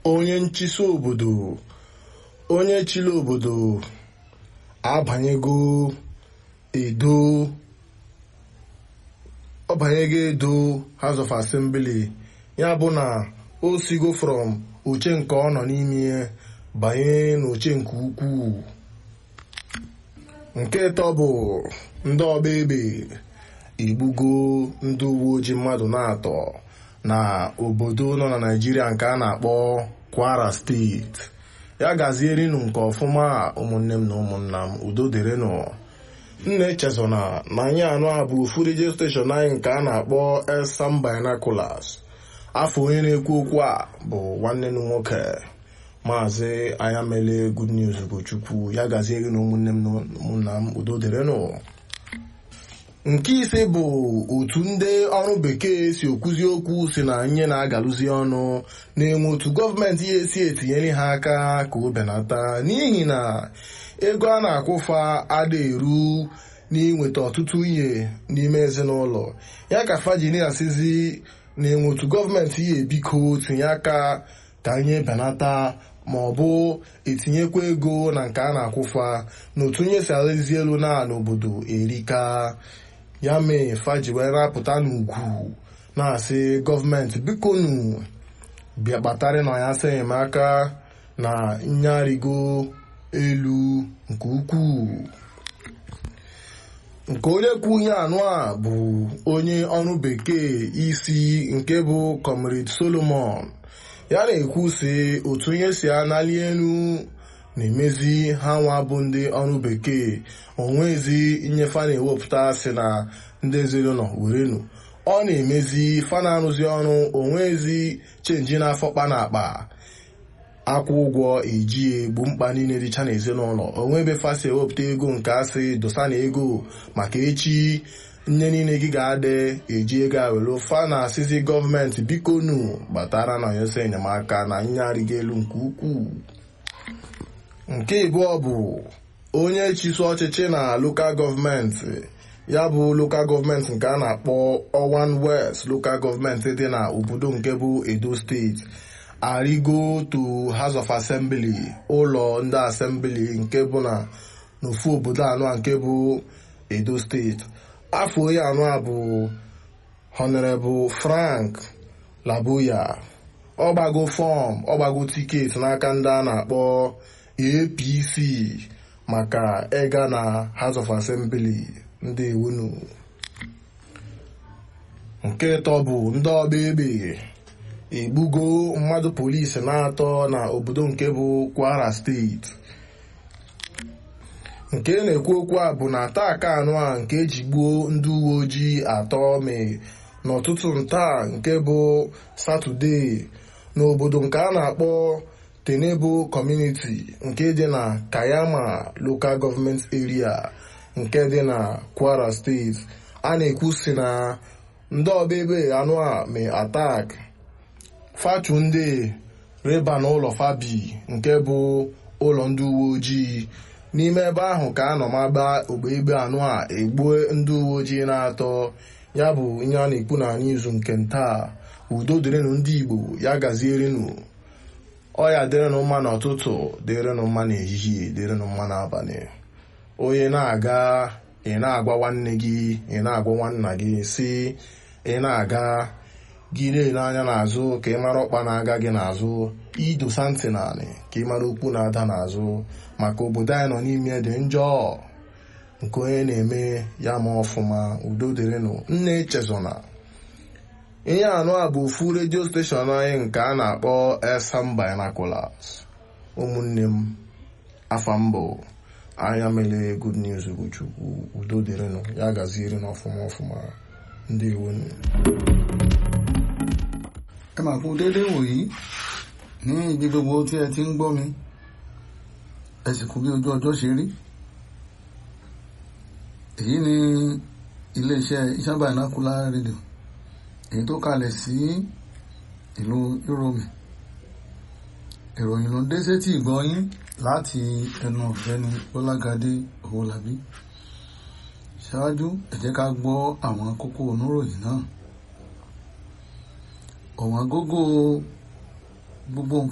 onye nchịsị obodo onye chịrị obodo abanyego edo ọ banyego edo house of assembly ya bụ na o sigo from oche nke ọ nọ n'ime banye n'oche nke ukwuu nke ịtọ bụ ndị ọba egbe egbugo ndị uwe ojii mmadụ na-atọ na obodo nọ na naijiria nke a na-akpọ kwara steeti ya gazierinụ nke ọfụma ụmụnne m na ụmụnna m udo dịrịnụ nna echezona na anyị anụ a bụ ofu redio steshọn anyị nke a na-akpọ Elsam Binoculars afọ onye na-ekwu okwu a bụ nwanne m nwoke maazị anyamele good news bụ chukwu ya gazieri na ụmụnne m na ụmụnna m udo dịrịnụ nke ise bụ otu ndị ọrụ bekee si okwuzi okwu si na nye na-agalụzi ọnụ na-enwe otu gọọmenti ya esi etinyere ha aka ka o benata n'ihi na ego a na-akwụfa ada eru n'inweta ọtụtụ ihe n'ime ezinụlọ ya ka fajini asizi na-enwe otu gọọmenti ya ebiko tinye aka ka nye benata ma ọ bụ etinyekwa ego na nke a na-akwụfa na otu nye si alezi elu na n'obodo erika ya mee faji wee rapụta n'ugwu na-asị gọọmenti biko nu bịa kpatarị na ya sị enyemaka na nyarigo elu nke ukwuu nke onye kwu ihe anụ a bụ onye ọrụ bekee isi nke bụ comrade solomon ya na-ekwu sị otu ihe si anali elu na-emezi ha nwa bụ ndị ọrụ bekee onwezi nnyefe a na-ewepụta si na ndị ezinụlọ werenu ọ na-emezi fa na-arụzi ọrụ onwezi chenji na-afọkpa na akpa akwụ ụgwọ eji egbu mkpa niile dịcha n'ezinụlọ onwebe fasi ewepụta ego nke asị dosa na ego maka echi nne niile gị ga-adị eji ego awelu fa na asịzi gọọmenti biko nu gbatara na yose enyemaka na nyarịga elu nke ukwuu nke ịbụọ bụ onye chiso ọchịchị na lokal gọọmenti ya bụ lokal gọọmenti nke a na-akpọ Owan West lokal gọọmenti dị na obodo nke bụ Edo steeti arigo to House of Assembly ụlọ ndị asembli nke bụ na n'ofu obodo anọ nke bụ Edo steeti afọ onye anọ a bụ Honorable Frank Laboya ọgbago fọm ọgbago tiketi n'aka ndị a na-akpọ APC maka ịga na House of Assembly ndị ewunu nke ịtọ bụ ndị ọba egbe egbugo mmadụ polisi na-atọ na obodo nke bụ Kwara steeti nke na-ekwu okwu a bụ na ataaka anụ a nke eji gbuo ndị uwe ojii atọ mee n'ụtụtụ ntaa nke bụ satọde n'obodo nke a na-akpọ Tenebo Community nke dị na Kayama Local Government Area nke dị na Kwara steeti a na-ekwu si na ndị ọba ebe anụ a mee atak fatu ndị reba n'ụlọ fabi nke bụ ụlọ ndị uwe ojii n'ime ebe ahụ ka a nọ magba ogbe egbe anụ a egbuo ndị uwe ojii na-atọ ya bụ ihe a na-ekwu na n'izu nke ntaa udo dịrịnụ ndị Igbo ya gazierenụ ọya dịrịnụ mma n'ụtụtụ dịrịnụ mma n'ehihie dịrịnụ mma n'abalị onye na-aga ị na-agwa nwanne gị ị na-agwa nwanna gị si ị na-aga gị na-ele anya n'azụ ka ị mara ọkpa na-aga gị n'azụ idosa ntị naanị ka ị mara okwu na-ada n'azụ maka obodo anyị nọ n'ime dị njọ nke onye na-eme ya ma ọfụma udo dịrịnụ nne echezona ihe anụ a bụ ofu redio steshọn anyị nke a na-akpọ Elsam Binoculars ụmụnne m afa mbụ anya mele good news bụ chukwu udo dịrịnụ ya gaziere n'ọfụma ọfụma ndị iwu ẹ mà kú dédé wòyí ní ibi gbogbo tí ẹ ti ń gbọ́ mi ẹ sì kú bí ojú ọjọ́ ṣe rí èyí ni iléeṣẹ́ Elsam Binocular rédíò èyí tó kalẹ̀ sí ìlú Yúróòmù ìròyìn ló dé sétí ìgbọ́yín láti ẹnu ọ̀gbẹ́ni Bọ́lágadé Owólabí ṣáájú ẹ jẹ́ ká gbọ́ àwọn kókó oníròyìn náà ọ̀wọ́n gógó gbogbo